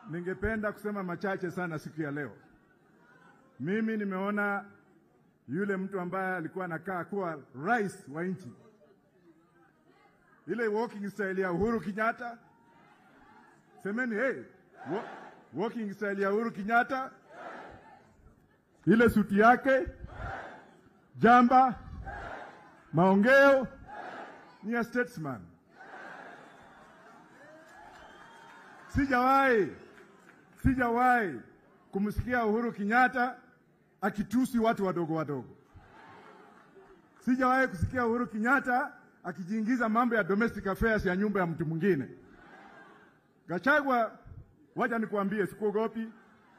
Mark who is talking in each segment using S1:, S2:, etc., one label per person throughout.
S1: ningependa kusema machache sana siku ya leo. Mimi nimeona yule mtu ambaye alikuwa anakaa kuwa rais wa nchi, ile walking style ya Uhuru Kenyatta. Semeni hey, wa, walking style ya Uhuru Kenyatta, ile suti yake, jamba, maongeo ni ya statesman. Sijawahi sijawahi kumsikia Uhuru Kenyatta akitusi watu wadogo wadogo. Sijawahi kusikia Uhuru Kenyatta akijiingiza mambo ya domestic affairs ya nyumba ya mtu mwingine. Gachagua, wacha nikuambie, sikuogopi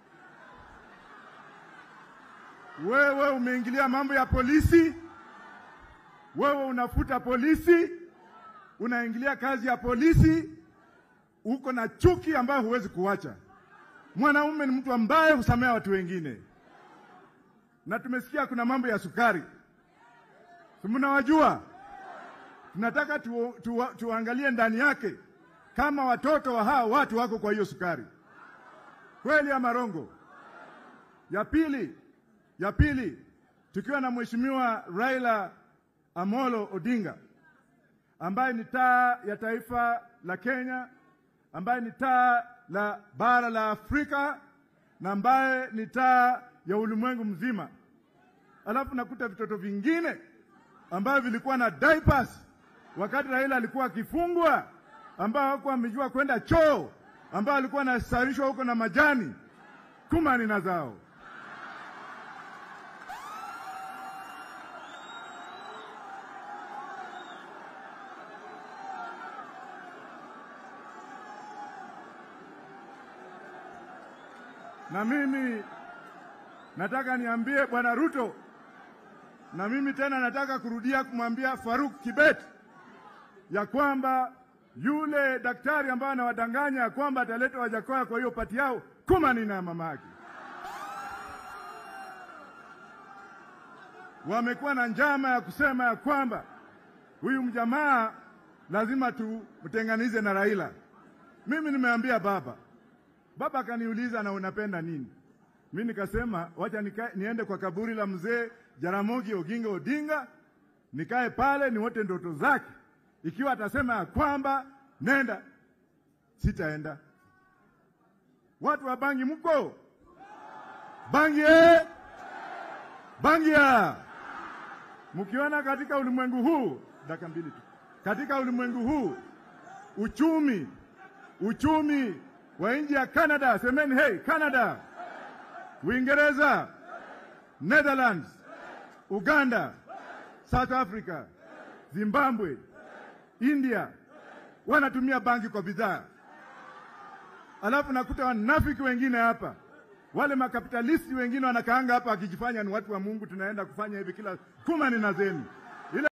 S1: wewe. Umeingilia mambo ya polisi, wewe unafuta polisi, unaingilia kazi ya polisi, uko na chuki ambayo huwezi kuacha. Mwanaume ni mtu ambaye husamea watu wengine, na tumesikia kuna mambo ya sukari, si mnawajua? Tunataka tu, tu, tuangalie ndani yake kama watoto wa hawa watu wako kwa hiyo sukari, kweli ama rongo? Ya pili, ya pili, tukiwa na mheshimiwa Raila Amolo Odinga ambaye ni taa ya taifa la Kenya, ambaye ni taa la bara la Afrika na ambaye ni taa ya ulimwengu mzima. Alafu nakuta vitoto vingine ambavyo vilikuwa na diapers wakati Raila alikuwa akifungwa, ambao hawakuwa wamejua kwenda choo, ambao alikuwa anasarishwa huko na majani kumani na zao. Na mimi nataka niambie Bwana Ruto, na mimi tena nataka kurudia kumwambia Faruk Kibet ya kwamba yule daktari ambaye anawadanganya ya kwamba ataleta Wajakoya kwa hiyo pati yao kumani na mama yake, wamekuwa na njama ya kusema ya kwamba huyu mjamaa lazima tumtenganize na Raila. Mimi nimeambia baba Baba akaniuliza na unapenda nini? Mi nikasema wacha nika, niende kwa kaburi la mzee Jaramogi Oginga Odinga, nikae pale niwote ndoto zake. Ikiwa atasema ya kwamba nenda, sitaenda. Watu wa Bangi mko Bangi eh? Bangi ya mkiona katika ulimwengu huu, dakika mbili tu, katika ulimwengu huu uchumi uchumi wa nchi ya Canada, semeni hey Canada, Uingereza, Netherlands, Uganda, South Africa, Zimbabwe, India wanatumia bangi kwa bidhaa, alafu nakuta wanafiki wengine hapa, wale makapitalisti wengine wanakaanga hapa wakijifanya ni watu wa Mungu, tunaenda kufanya hivi kila kumani na zenu